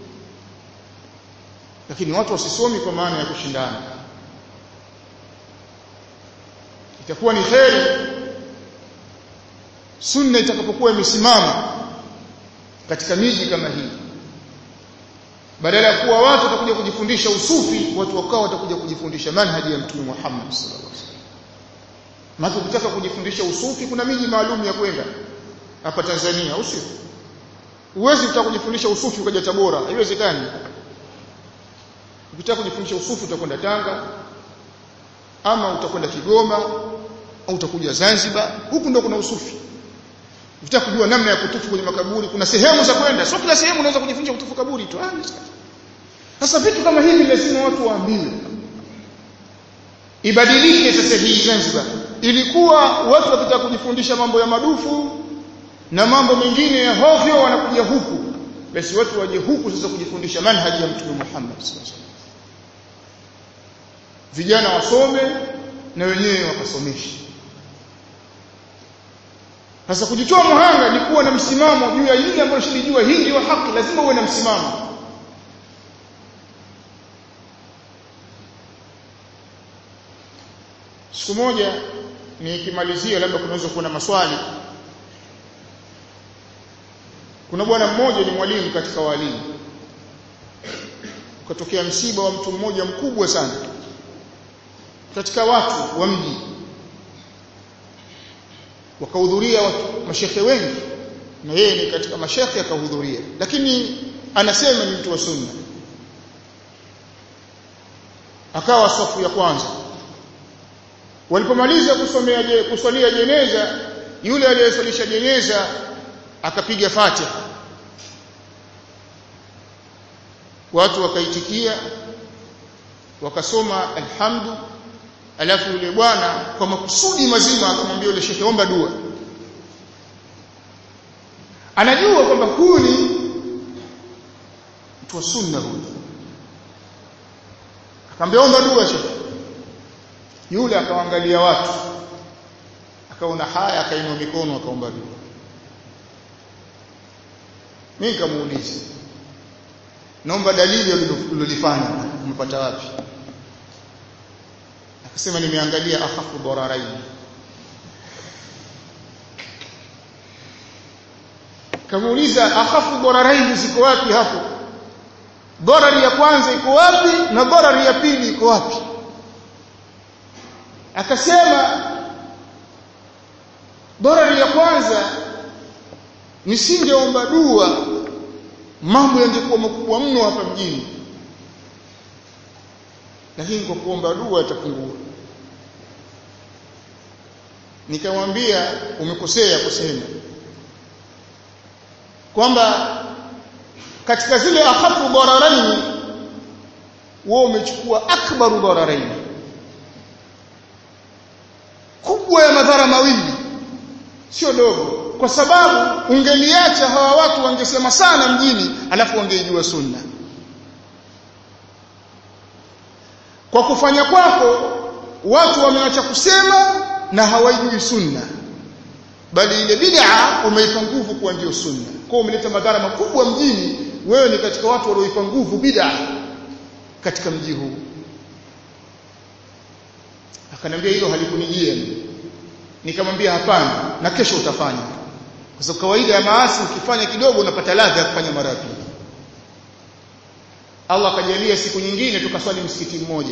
lakini watu wasisomi kwa maana ya kushindana itakuwa ni kheri sunna itakapokuwa imesimama katika miji kama hii badala ya kuwa watu watakuja kujifundisha usufi watu wakao watakuja kujifundisha manhaji ya mtume Muhammad sallallahu alaihi wasallam maana ukitaka kujifundisha usufi kuna miji maalum ya kwenda hapa Tanzania au sio uwezi kutaka kujifundisha usufi ukaja Tabora haiwezekani ukitaka kujifundisha usufi utakwenda Tanga ama utakwenda Kigoma au utakuja Zanzibar huku ndo kuna usufi ukitaka kujua namna ya kutufu kwenye makaburi kuna sehemu za kwenda sio kila sehemu unaweza kujifundisha kutufu kaburi tu ah sasa vitu kama hivi lazima watu waambiwe ibadilike sasa hii Zanzibar ilikuwa watu wakitaka kujifundisha mambo ya madufu na mambo mengine ya hovyo wanakuja huku basi watu waje huku sasa kujifundisha manhaji ya mtume Muhammad sallallahu alaihi wasallam vijana wasome na wenyewe wakasomeshe sasa kujitoa muhanga ni kuwa na msimamo juu ya hili ambalo shilijua hii ndio haki lazima uwe na msimamo siku moja nikimalizia labda kunaweza kuwa na maswali kuna bwana mmoja ni mwalimu katika walimu ukatokea msiba wa mtu mmoja mkubwa sana katika watu wa mji wakahudhuria watu mashekhe wengi na yeye ni katika mashekhe akahudhuria lakini anasema ni mtu wa sunna akawa safu ya kwanza walipomaliza kusomea je, kuswalia jeneza yule aliyeswalisha jeneza akapiga fatiha watu wakaitikia wakasoma alhamdu alafu yule bwana kwa makusudi mazima akamwambia yule shekhe omba dua anajua kwamba huyu ni mtu wa sunna huyu akamwambia omba dua shekhe yule akawaangalia watu akaona haya akainua mikono akaomba dua mimi nikamuuliza naomba dalili ulilofanya umepata wapi akasema nimeangalia akhafu dararain kamuuliza akhafu dararain ziko wapi hapo darari ya kwanza iko wapi na darari ya pili iko wapi akasema darari ya kwanza nisingeomba dua mambo yangekuwa makubwa mno hapa mjini lakini kwa kuomba dua itapungua nikamwambia umekosea kusema kwamba katika zile akhafu dararaini wewe umechukua akbaru dararaini kubwa ya madhara mawili sio dogo kwa sababu ungeliacha hawa watu wangesema sana mjini alafu wangeijua sunna kwa kufanya kwako watu wameacha kusema na hawaijui sunna bali ile bid'a umeipa nguvu kuwa ndio sunna kwa umeleta madhara makubwa mjini wewe ni katika watu walioipa nguvu bid'a katika mji huu akaniambia hilo halikunijia nikamwambia hapana na kesho utafanya kwa sababu kawaida ya maasi ukifanya kidogo unapata ladha ya kufanya mara pili Allah akajalia siku nyingine tukaswali msikiti mmoja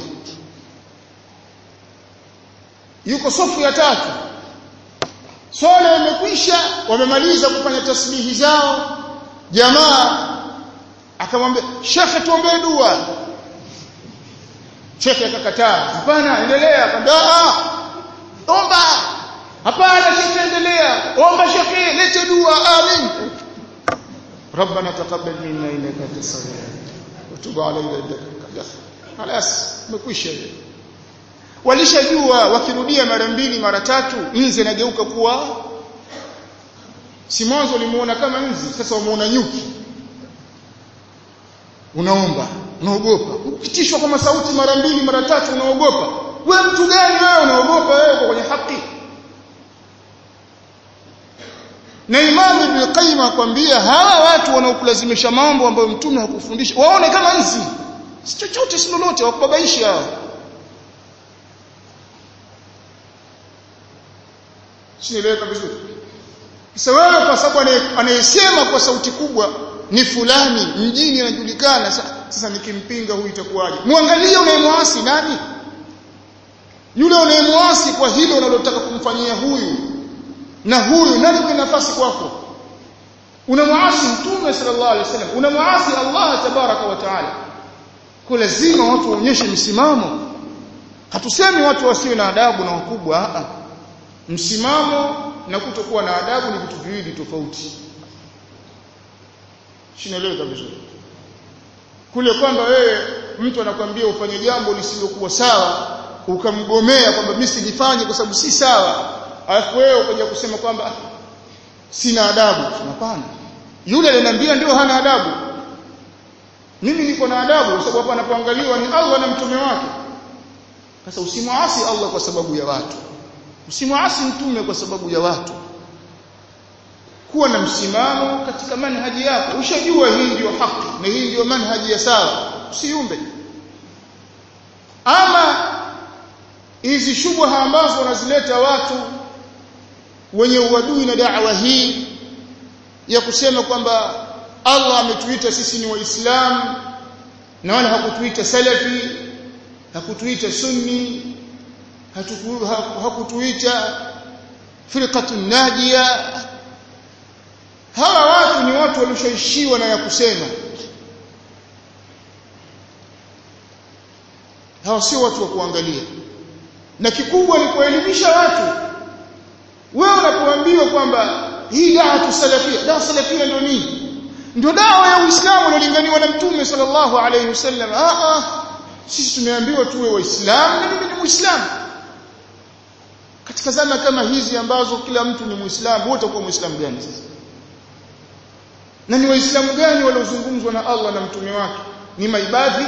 yuko sofu ya tatu swala imekwisha wamemaliza kufanya tasbihi zao jamaa akamwambia shekhe tuombee dua shekhe akakataa hapana endelea akamwambia omba hapana shekhe endelea omba shekhe lete dua amin ربنا تقبل منا انك انت السميع وتب علينا انك انت خلاص umekwisha walishajua wakirudia mara mbili mara tatu nzi inageuka kuwa si mwanzo ulimuona kama nzi sasa wamuona nyuki unaomba unaogopa ukitishwa kwa masauti mara mbili mara tatu unaogopa wewe mtu gani wewe unaogopa wewe uko kwenye haki na Imam Ibn Qayyim akwambia hawa watu wanaokulazimisha mambo ambayo mtume hakufundisha waone kama nzi si chochote si lolote wakubabaisha Sinieleweka vizuri. Sasa wewe kwa sababu anayesema kwa sauti kubwa ni fulani mjini anajulikana sasa nikimpinga huyu itakuwaje? Muangalie unayemwasi nani? Yule unayemwasi kwa hilo unalotaka kumfanyia huyu na huyu nani kwa nafasi kwako? Unamwasi Mtume sallallahu alaihi wasallam, unamwasi Allah tabaraka wa taala. Kwa lazima watu waonyeshe msimamo. Hatusemi watu wasiwe na adabu na wakubwa, a msimamo na kutokuwa na adabu ni vitu viwili tofauti shinaeleweka vizuri kule kwamba wewe mtu anakwambia ufanye jambo lisilokuwa sawa ukamgomea kwamba mimi sijifanye kwa sababu si sawa alafu wewe ukaja kusema kwamba sina adabu hapana yule aliniambia ndio hana adabu mimi niko na adabu kwa sababu hapa anapoangaliwa ni Allah na mtume wake sasa usimwasi Allah kwa sababu ya watu usimwasi mtume kwa sababu ya watu kuwa na msimamo katika manhaji yako ushajua hii ndio haki na hii ndio manhaji ya sawa usiumbe ama hizi shubha ambazo wanazileta watu wenye uadui na da'wa hii ya kusema kwamba Allah ametuita sisi ni waislamu na wala hakutuita salafi hakutuita sunni hakutuita firqatun najia hawa watu ni watu walishaishiwa na ya kusema hawa sio watu wa kuangalia na kikubwa ni kuelimisha watu wewe unapoambiwa kwamba hii dawa tusalafia dawa salafia ndio nini ndio dawa ya Uislamu iliyolinganiwa na Mtume sallallahu alayhi wasallam ah ah sisi tumeambiwa tuwe waislamu na mimi ni muislamu katika zama kama hizi ambazo kila mtu ni muislamu wote kwa muislamu gani sasa na ni waislamu gani waliozungumzwa na Allah na mtume wake ni maibadhi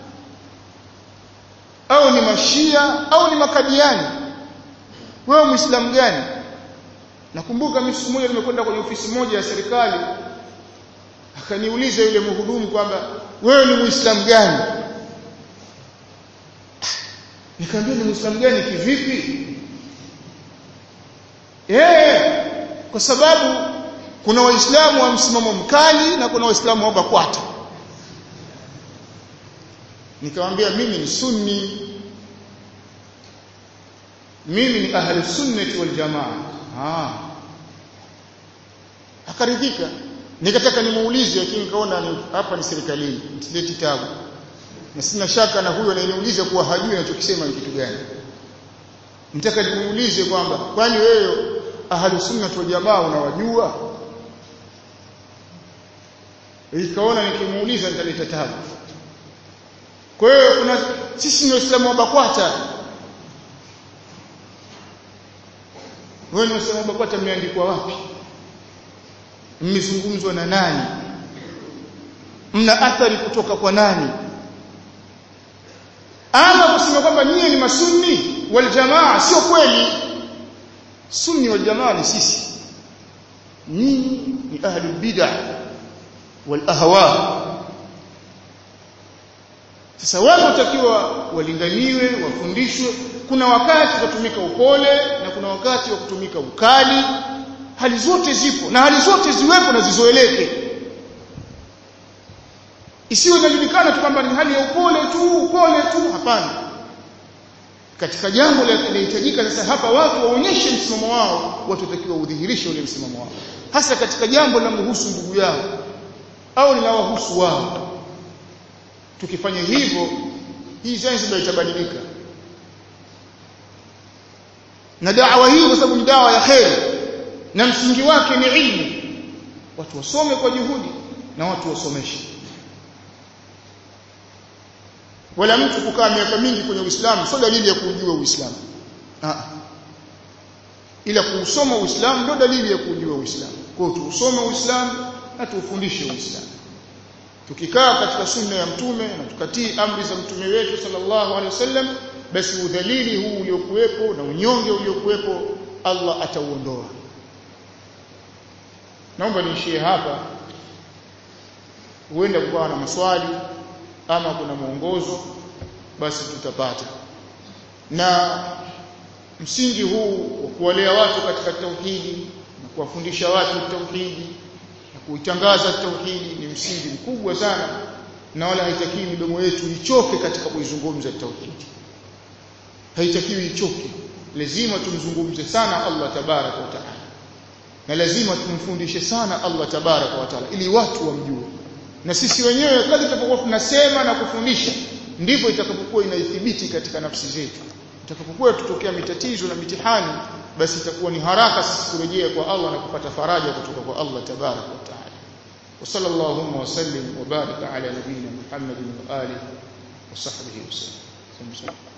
au ni mashia au ni makadiani wewe muislamu gani nakumbuka mimi siku moja nimekwenda kwenye ofisi moja ya serikali akaniuliza yule mhudumu kwamba wewe ni muislamu gani nikamwambia ni muislamu gani kivipi eh kwa sababu kuna waislamu wa msimamo mkali na kuna waislamu wa bakwata nikamwambia mimi ni sunni mimi ni ahli sunnati wal jamaa ah akaridhika nikataka nimuulize lakini nikaona ni, hapa ni serikalini mtilie kitabu na sina shaka na huyo anayeniuliza kuwa hajui anachokisema ni kitu gani nitaka nimuulize kwamba kwani wewe ahli sunnati wal jamaa unawajua ikaona nikimuuliza nitaleta tabu kwa hiyo kuna sisi ni waislamu wa bakwata wewe ni waislamu wa bakwata mmeandikwa wapi mmezungumzwa na nani mna athari kutoka kwa nani ama kusema kwamba nyie ni masunni wal jamaa sio kweli sunni wal jamaa ni sisi nyinyi ni ahli bid'ah wal ahwa sasa wao watakiwa walinganiwe wafundishwe kuna wakati kutumika upole na kuna wakati wa kutumika ukali hali zote zipo na hali zote ziwepo na zizoeleke isiwe inajulikana tu kwamba ni hali ya upole tu upole tu hapana katika jambo linahitajika sasa hapa watu waonyeshe msimamo wao watu watakiwa udhihirishe ule msimamo wao hasa katika jambo linalohusu ndugu yao au linawahusu wao tukifanya hivyo hii Zanzibar itabadilika na dawa hii kwa sababu ni dawa ya kheri na msingi wake ni ilmu watu wasome kwa juhudi na watu wasomeshe wala mtu kukaa miaka mingi kwenye Uislamu sio dalili ya kujua Uislamu ah ila kuusoma Uislamu ndio dalili ya kujua Uislamu kwa hiyo tuusome Uislamu na tuufundishe Uislamu tukikaa katika sunna ya mtume na tukatii amri za mtume wetu sallallahu alaihi wasallam basi udhalili huu uliokuwepo na unyonge uliokuwepo Allah atauondoa naomba niishie hapa huenda kukawa na maswali ama kuna mwongozo basi tutapata na msingi huu wa kuwalea watu katika tauhidi na kuwafundisha watu tauhidi na kuitangaza tauhidi ni msingi mkubwa sana na wala haitakiwi midomo yetu ichoke katika kuizungumza tauhidi haitakiwi ichoke lazima tumzungumze sana Allah tabaraka wa taala na lazima tumfundishe sana Allah tabaraka wa taala ili watu wamjue na sisi wenyewe kadri tutapokuwa tunasema na kufundisha ndipo itakapokuwa inaithibiti katika nafsi zetu itakapokuwa tutokea mitatizo na mitihani basi itakuwa ni haraka sisi kurejea kwa Allah na kupata faraja kutoka kwa Allah tabaraka wa taala وصلى اللهم وسلم وبارك على نبينا محمد وآله وصحبه وسلم